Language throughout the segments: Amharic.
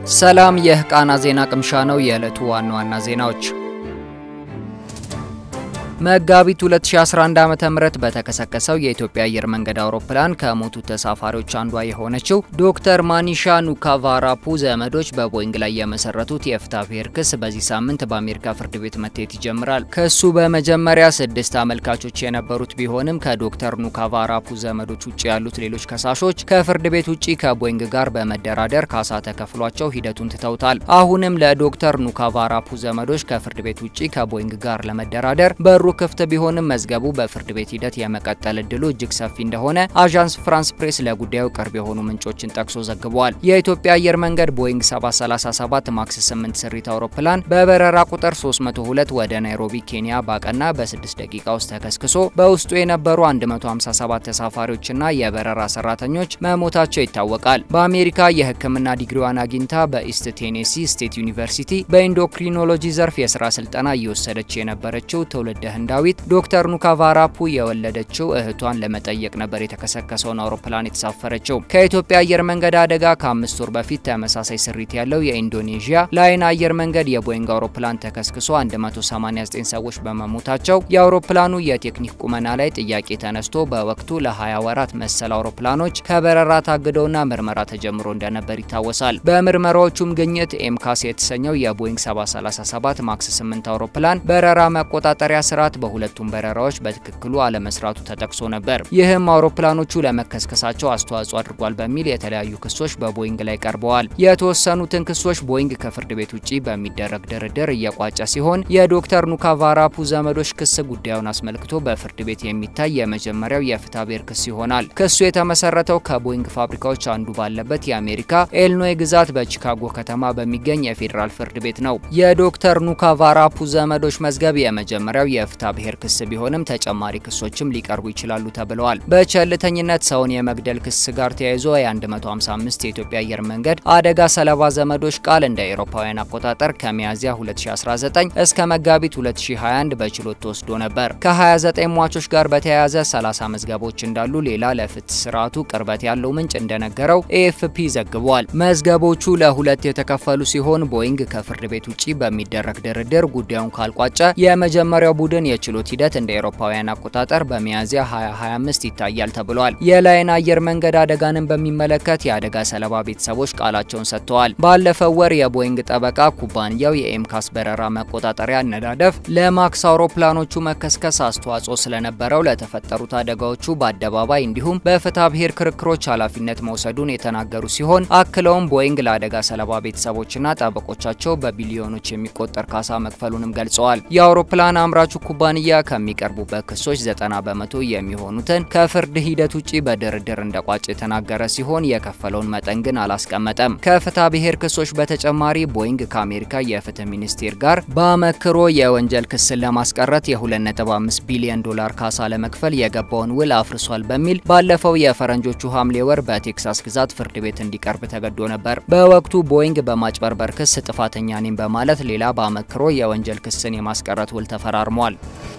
ሰላም፣ ይህ ቃና ዜና ቅምሻ ነው። የዕለቱ ዋና ዋና ዜናዎች መጋቢት 2011 ዓ.ም በተከሰከሰው የኢትዮጵያ አየር መንገድ አውሮፕላን ከሞቱ ተሳፋሪዎች አንዷ የሆነችው ዶክተር ማኒሻ ኑካቫራፑ ዘመዶች በቦይንግ ላይ የመሰረቱት የፍትሐብሔር ክስ በዚህ ሳምንት በአሜሪካ ፍርድ ቤት መታየት ይጀምራል። ክሱ በመጀመሪያ ስድስት አመልካቾች የነበሩት ቢሆንም ከዶክተር ኑካቫራፑ ዘመዶች ውጭ ያሉት ሌሎች ከሳሾች ከፍርድ ቤት ውጭ ከቦይንግ ጋር በመደራደር ካሳ ተከፍሏቸው ሂደቱን ትተውታል። አሁንም ለዶክተር ኑካቫራፑ ዘመዶች ከፍርድ ቤት ውጭ ከቦይንግ ጋር ለመደራደር በሩ ክፍት ቢሆንም መዝገቡ በፍርድ ቤት ሂደት የመቀጠል እድሉ እጅግ ሰፊ እንደሆነ አዣንስ ፍራንስ ፕሬስ ለጉዳዩ ቅርብ የሆኑ ምንጮችን ጠቅሶ ዘግቧል። የኢትዮጵያ አየር መንገድ ቦይንግ 737 ማክስ 8 ስሪት አውሮፕላን በበረራ ቁጥር 302 ወደ ናይሮቢ ኬንያ ባቀና በ6 ደቂቃ ውስጥ ተከስክሶ በውስጡ የነበሩ 157 ተሳፋሪዎችና የበረራ ሰራተኞች መሞታቸው ይታወቃል። በአሜሪካ የሕክምና ዲግሪዋን አግኝታ በኢስት ቴኔሲ ስቴት ዩኒቨርሲቲ በኢንዶክሪኖሎጂ ዘርፍ የስራ ስልጠና እየወሰደች የነበረችው ትውልደ ህንዳዊት ዶክተር ኑካቫራፑ የወለደችው እህቷን ለመጠየቅ ነበር የተከሰከሰውን አውሮፕላን የተሳፈረችው። ከኢትዮጵያ አየር መንገድ አደጋ ከአምስት ወር በፊት ተመሳሳይ ስሪት ያለው የኢንዶኔዥያ ላይን አየር መንገድ የቦይንግ አውሮፕላን ተከስክሶ 189 ሰዎች በመሞታቸው የአውሮፕላኑ የቴክኒክ ቁመና ላይ ጥያቄ ተነስቶ በወቅቱ ለ20 ወራት መሰል አውሮፕላኖች ከበረራ ታግደውና ምርመራ ተጀምሮ እንደነበር ይታወሳል። በምርመራዎቹም ግኝት ኤምካስ የተሰኘው የቦይንግ 737 ማክስ 8 አውሮፕላን በረራ መቆጣጠሪያ ስርዓት በሁለቱም በረራዎች በትክክሉ አለመስራቱ ተጠቅሶ ነበር። ይህም አውሮፕላኖቹ ለመከስከሳቸው አስተዋጽኦ አድርጓል በሚል የተለያዩ ክሶች በቦይንግ ላይ ቀርበዋል። የተወሰኑትን ክሶች ቦይንግ ከፍርድ ቤት ውጭ በሚደረግ ድርድር እየቋጨ ሲሆን የዶክተር ኑካቫራፑ ዘመዶች ክስ ጉዳዩን አስመልክቶ በፍርድ ቤት የሚታይ የመጀመሪያው የፍትሐብሔር ክስ ይሆናል። ክሱ የተመሰረተው ከቦይንግ ፋብሪካዎች አንዱ ባለበት የአሜሪካ ኤልኖይ ግዛት በቺካጎ ከተማ በሚገኝ የፌዴራል ፍርድ ቤት ነው። የዶክተር ኑካቫራፑ ዘመዶች መዝገብ የመጀመሪያው የፍትሐብሔር ክስ ቢሆንም ተጨማሪ ክሶችም ሊቀርቡ ይችላሉ ተብለዋል። በቸልተኝነት ሰውን የመግደል ክስ ጋር ተያይዞ የ155 የኢትዮጵያ አየር መንገድ አደጋ ሰለባ ዘመዶች ቃል እንደ አውሮፓውያን አቆጣጠር ከሚያዝያ 2019 እስከ መጋቢት 2021 በችሎት ተወስዶ ነበር። ከ29 ሟቾች ጋር በተያያዘ 30 መዝገቦች እንዳሉ ሌላ ለፍትህ ስርዓቱ ቅርበት ያለው ምንጭ እንደነገረው ኤኤፍፒ ዘግቧል። መዝገቦቹ ለሁለት የተከፈሉ ሲሆን ቦይንግ ከፍርድ ቤት ውጭ በሚደረግ ድርድር ጉዳዩን ካልቋጨ የመጀመሪያው ቡድን የችሎት ሂደት እንደ አውሮፓውያን አቆጣጠር በሚያዝያ 2025 ይታያል ተብሏል። የላይን አየር መንገድ አደጋንን በሚመለከት የአደጋ ሰለባ ቤተሰቦች ቃላቸውን ሰጥተዋል። ባለፈው ወር የቦይንግ ጠበቃ ኩባንያው የኤምካስ በረራ መቆጣጠሪያ አነዳደፍ ለማክስ አውሮፕላኖቹ መከስከስ አስተዋጽኦ ስለነበረው ለተፈጠሩት አደጋዎቹ በአደባባይ እንዲሁም በፍትሐብሔር ክርክሮች ኃላፊነት መውሰዱን የተናገሩ ሲሆን አክለውም ቦይንግ ለአደጋ ሰለባ ቤተሰቦችና ጠበቆቻቸው በቢሊዮኖች የሚቆጠር ካሳ መክፈሉንም ገልጸዋል። የአውሮፕላን አምራቹ ኩባንያ ከሚቀርቡበት ክሶች ዘጠና በመቶ የሚሆኑትን ከፍርድ ሂደት ውጭ በድርድር እንደቋጭ የተናገረ ሲሆን የከፈለውን መጠን ግን አላስቀመጠም። ከፍትሐብሔር ክሶች በተጨማሪ ቦይንግ ከአሜሪካ የፍትህ ሚኒስቴር ጋር በአመክሮ የወንጀል ክስን ለማስቀረት የ2.5 ቢሊዮን ዶላር ካሳ ለመክፈል የገባውን ውል አፍርሷል በሚል ባለፈው የፈረንጆቹ ሐምሌ ወር በቴክሳስ ግዛት ፍርድ ቤት እንዲቀርብ ተገዶ ነበር። በወቅቱ ቦይንግ በማጭበርበር ክስ ጥፋተኛ ነኝ በማለት ሌላ በአመክሮ የወንጀል ክስን የማስቀረት ውል ተፈራርሟል።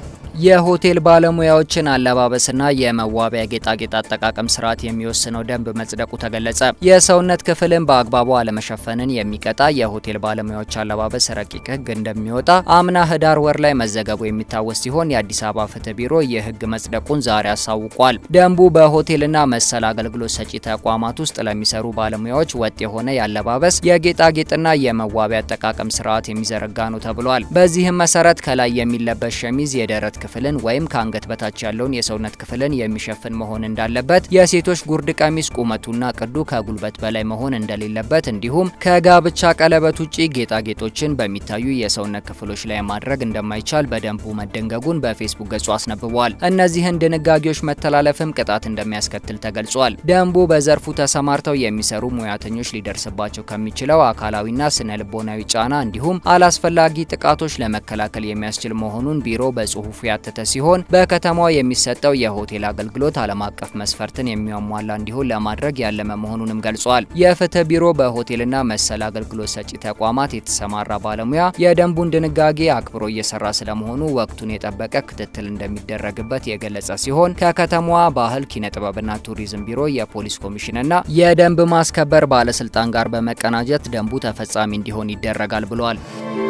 የሆቴል ባለሙያዎችን አለባበስና የመዋቢያ ጌጣጌጥ አጠቃቀም ስርዓት የሚወስነው ደንብ መጽደቁ ተገለጸ። የሰውነት ክፍልን በአግባቡ አለመሸፈንን የሚቀጣ የሆቴል ባለሙያዎች አለባበስ ረቂቅ ሕግ እንደሚወጣ አምና ህዳር ወር ላይ መዘገቡ የሚታወስ ሲሆን የአዲስ አበባ ፍትህ ቢሮ ይህ ሕግ መጽደቁን ዛሬ አሳውቋል። ደንቡ በሆቴልና መሰል አገልግሎት ሰጪ ተቋማት ውስጥ ለሚሰሩ ባለሙያዎች ወጥ የሆነ የአለባበስ የጌጣጌጥና የመዋቢያ አጠቃቀም ስርዓት የሚዘረጋ ነው ተብሏል። በዚህም መሰረት ከላይ የሚለበስ ሸሚዝ የደረት ክፍልን ወይም ከአንገት በታች ያለውን የሰውነት ክፍልን የሚሸፍን መሆን እንዳለበት፣ የሴቶች ጉርድ ቀሚስ ቁመቱና ቅዱ ከጉልበት በላይ መሆን እንደሌለበት፣ እንዲሁም ከጋብቻ ቀለበት ውጪ ጌጣጌጦችን በሚታዩ የሰውነት ክፍሎች ላይ ማድረግ እንደማይቻል በደንቡ መደንገጉን በፌስቡክ ገጹ አስነብቧል። እነዚህን ድንጋጌዎች መተላለፍም ቅጣት እንደሚያስከትል ተገልጿል። ደንቡ በዘርፉ ተሰማርተው የሚሰሩ ሙያተኞች ሊደርስባቸው ከሚችለው አካላዊና ስነ ልቦናዊ ጫና እንዲሁም አላስፈላጊ ጥቃቶች ለመከላከል የሚያስችል መሆኑን ቢሮ በጽሁፉ ያካተተ ሲሆን በከተማዋ የሚሰጠው የሆቴል አገልግሎት ዓለም አቀፍ መስፈርትን የሚያሟላ እንዲሆን ለማድረግ ያለመ መሆኑንም ገልጿል። የፍትህ ቢሮ በሆቴልና መሰል አገልግሎት ሰጪ ተቋማት የተሰማራ ባለሙያ የደንቡን ድንጋጌ አክብሮ እየሰራ ስለመሆኑ ወቅቱን የጠበቀ ክትትል እንደሚደረግበት የገለጸ ሲሆን ከከተማዋ ባህል ኪነ ጥበብና ቱሪዝም ቢሮ የፖሊስ ኮሚሽንና የደንብ ማስከበር ባለስልጣን ጋር በመቀናጀት ደንቡ ተፈጻሚ እንዲሆን ይደረጋል ብሏል።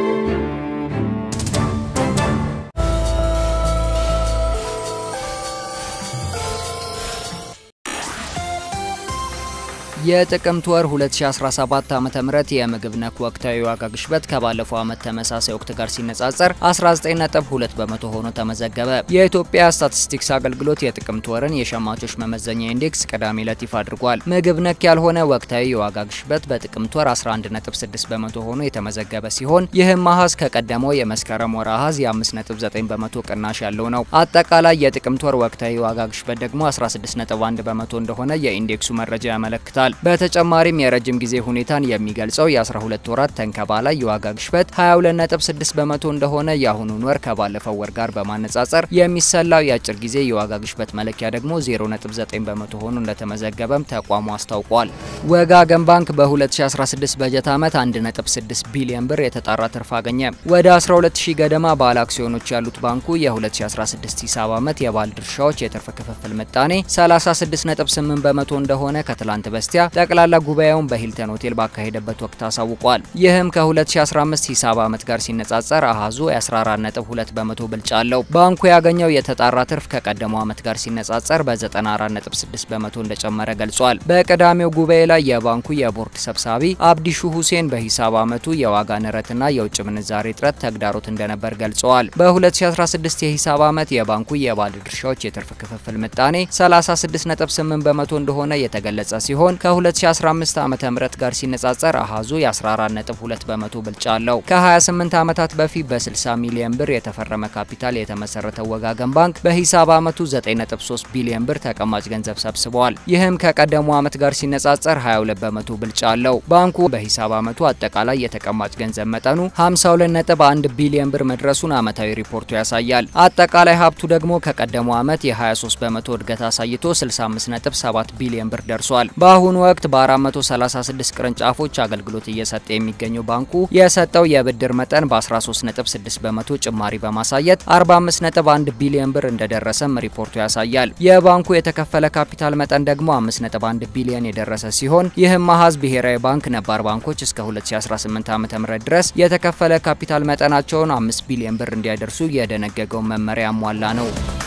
የጥቅምት ወር 2017 ዓ.ም የምግብ ነክ ወቅታዊ ዋጋ ግሽበት ከባለፈው ዓመት ተመሳሳይ ወቅት ጋር ሲነጻጸር 19.2 በመቶ ሆኖ ተመዘገበ። የኢትዮጵያ ስታቲስቲክስ አገልግሎት የጥቅምት ወርን የሸማቾች መመዘኛ ኢንዴክስ ቅዳሜ ዕለት ይፋ አድርጓል። ምግብ ነክ ያልሆነ ወቅታዊ የዋጋ ግሽበት በጥቅምት ወር 11.6 በመቶ ሆኖ የተመዘገበ ሲሆን ይህም አሃዝ ከቀደመው የመስከረም ወር አሃዝ የ5.9 በመቶ ቅናሽ ያለው ነው። አጠቃላይ የጥቅምት ወር ወቅታዊ ዋጋ ግሽበት ደግሞ 16.1 በመቶ እንደሆነ የኢንዴክሱ መረጃ ያመለክታል። በተጨማሪም የረጅም ጊዜ ሁኔታን የሚገልጸው የ12 ወራት ተንከባላይ የዋጋ ግሽበት 22.6 በመቶ እንደሆነ የአሁኑን ወር ከባለፈው ወር ጋር በማነጻጸር የሚሰላው የአጭር ጊዜ የዋጋ ግሽበት መለኪያ ደግሞ 0.9 በመቶ ሆኖ እንደተመዘገበም ተቋሙ አስታውቋል። ወጋገን ባንክ በ2016 በጀት ዓመት 1.6 ቢሊዮን ብር የተጣራ ትርፍ አገኘ። ወደ 12000 ገደማ ባለ አክሲዮኖች ያሉት ባንኩ የ2016 ሂሳብ ዓመት የባለ ድርሻዎች የትርፍ ክፍፍል ምጣኔ 36.8 በመቶ እንደሆነ ከትላንት በስቲያ ጠቅላላ ጉባኤውን በሂልተን ሆቴል ባካሄደበት ወቅት አሳውቋል። ይህም ከ2015 ሂሳብ ዓመት ጋር ሲነጻጸር አሃዙ የ14.2 በመቶ ብልጫ አለው። ባንኩ ያገኘው የተጣራ ትርፍ ከቀደመው ዓመት ጋር ሲነጻጸር በ94.6 በመቶ እንደጨመረ ገልጿል። በቅዳሜው ጉባኤ ላይ የባንኩ የቦርድ ሰብሳቢ አብዲሹ ሁሴን በሂሳብ ዓመቱ የዋጋ ንረትና የውጭ ምንዛሬ እጥረት ተግዳሮት እንደነበር ገልጸዋል። በ2016 የሂሳብ ዓመት የባንኩ የባለ ድርሻዎች የትርፍ ክፍፍል ምጣኔ 36.8 በመቶ እንደሆነ የተገለጸ ሲሆን ከ2015 ዓ.ም ጋር ሲነጻጸር አሃዙ የ14.2 በመቶ ብልጫ አለው። ከ28 ዓመታት በፊት በ60 ሚሊዮን ብር የተፈረመ ካፒታል የተመሰረተው ወጋገን ባንክ በሂሳብ ዓመቱ 9.3 ቢሊዮን ብር ተቀማጭ ገንዘብ ሰብስበዋል። ይህም ከቀደሙ ዓመት ጋር ሲነጻጸር 22 በመቶ ብልጫ አለው። ባንኩ በሂሳብ ዓመቱ አጠቃላይ የተቀማጭ ገንዘብ መጠኑ 52.1 ቢሊዮን ብር መድረሱን ዓመታዊ ሪፖርቱ ያሳያል። አጠቃላይ ሀብቱ ደግሞ ከቀደሙ ዓመት የ23 በመቶ እድገት አሳይቶ 65.7 ቢሊዮን ብር ደርሷል። በአሁኑ ወቅት በ436 ቅርንጫፎች አገልግሎት እየሰጠ የሚገኘው ባንኩ የሰጠው የብድር መጠን በ13.6 በመቶ ጭማሪ በማሳየት 45.1 ቢሊዮን ብር እንደደረሰም ሪፖርቱ ያሳያል። የባንኩ የተከፈለ ካፒታል መጠን ደግሞ 5.1 ቢሊዮን የደረሰ ሲሆን ይህም አሃዝ ብሔራዊ ባንክ ነባር ባንኮች እስከ 2018 ዓ.ም ድረስ የተከፈለ ካፒታል መጠናቸውን 5 ቢሊዮን ብር እንዲያደርሱ የደነገገውን መመሪያ ያሟላ ነው።